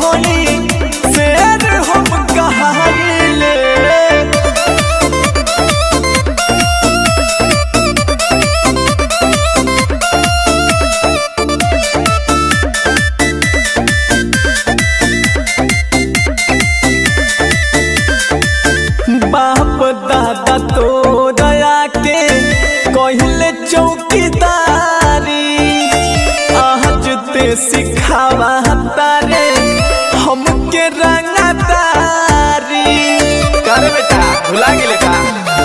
होई शेर हम कहाइले बाप दादा तो दया के कहले चौकीदारी आज ते सिखावा तारे हमके रंगदारी कर बेटा भुला गेले का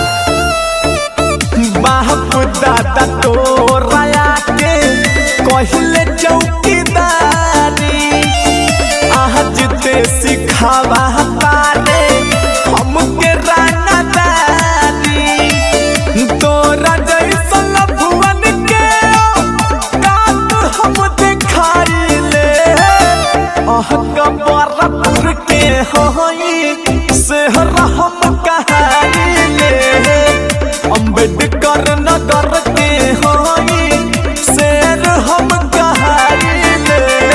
बाप दादा तो रया के कहले चौकीदारी आज ते सिखावा तारे हमके रंगदारी तोरा जैसन भुवन के कात हम दिखाइले अह कबरपुर के होई शहर हम कहाइले अम्बेडकर नगर के होई शेर हम कहाइले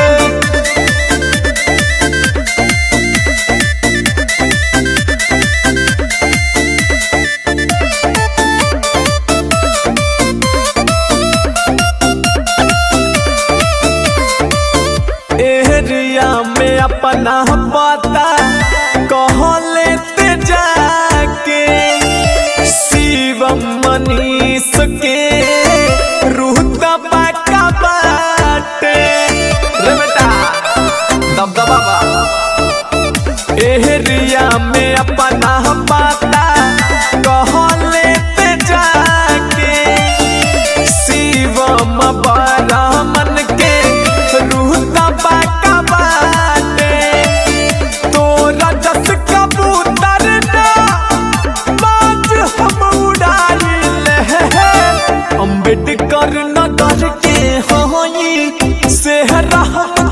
एरिया में अपना पता कह लेते जाके शिवम मनीष के रूह दबाका बाटे रे बेटा दबदबा बा एरिया में अपना पता कह लेते जाके शिवम बरामन के रूह दबाका बाटे तोरा जस कबूतर ना बाज हम उड़ाइले अम्बेडकर नगर के होई शहर हम